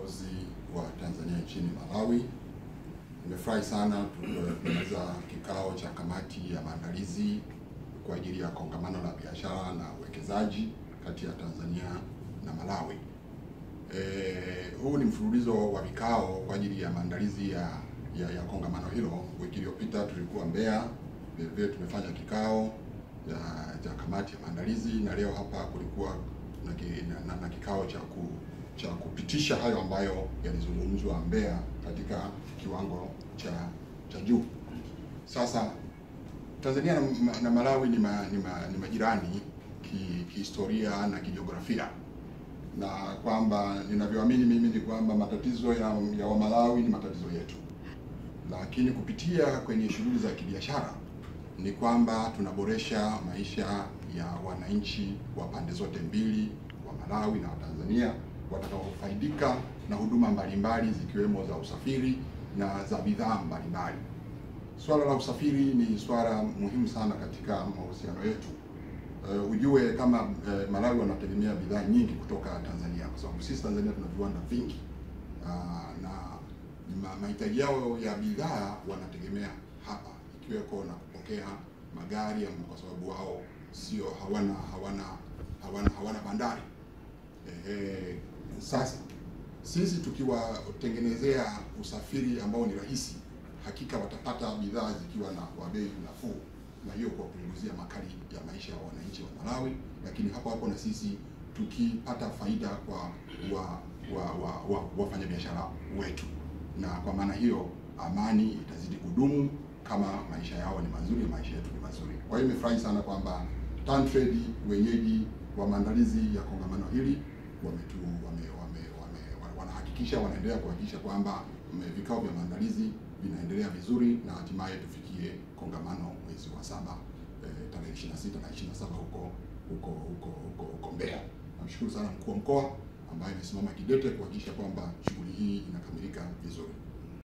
balozi wa Tanzania nchini Malawi. Nimefurahi sana tumemaliza kikao cha kamati ya maandalizi kwa ajili ya kongamano la biashara na uwekezaji kati ya Tanzania na Malawi. E, huu ni mfululizo wa vikao kwa ajili ya maandalizi ya, ya, ya kongamano hilo. Wiki iliyopita tulikuwa Mbeya, vile vile tumefanya kikao cha kamati ya maandalizi na leo hapa kulikuwa na, na, na, na kikao cha ku, cha kupitisha hayo ambayo yalizungumzwa Mbeya katika kiwango cha cha juu. Sasa Tanzania na, na Malawi ni, ma, ni, ma, ni majirani kihistoria ki na kijiografia, na kwamba ninavyoamini mimi ni kwamba matatizo ya, ya Wamalawi ni matatizo yetu, lakini kupitia kwenye shughuli za kibiashara ni kwamba tunaboresha maisha ya wananchi wa pande zote mbili wa Malawi na Watanzania watakaofaidika na huduma mbalimbali zikiwemo za usafiri na za bidhaa mbalimbali. Swala la usafiri ni swala muhimu sana katika mahusiano yetu. Uh, ujue kama uh, Malawi wanategemea bidhaa nyingi kutoka Tanzania kwa sababu sisi Tanzania tuna viwanda vingi uh, na mahitaji yao ya bidhaa wanategemea hapa ikiweko na kupokea magari kwa sababu wao sio hawana hawana hawana hawana bandari. Ehe, sasa sisi tukiwatengenezea usafiri ambao ni rahisi, hakika watapata bidhaa zikiwa na kwa bei nafuu, na hiyo kuwapunguzia makali ya maisha ya wananchi wa Malawi, lakini hapo hapo na sisi tukipata faida kwa wa, wa, wa, wa, wafanyabiashara wetu, na kwa maana hiyo amani itazidi kudumu kama maisha yao ni mazuri, maisha yetu ni mazuri. Kwa hiyo nimefurahi sana kwamba TanTrade wenyeji wa maandalizi ya kongamano hili wametu wame, wame, wame, wanahakikisha wanaendelea kuhakikisha kwamba vikao vya maandalizi vinaendelea vizuri na hatimaye tufikie kongamano mwezi wa saba eh, tarehe 26 na 27 huko huko huko huko huko Mbeya. Namshukuru sana mkuu wa mkoa ambaye amesimama kidete kuhakikisha kwamba shughuli hii inakamilika vizuri.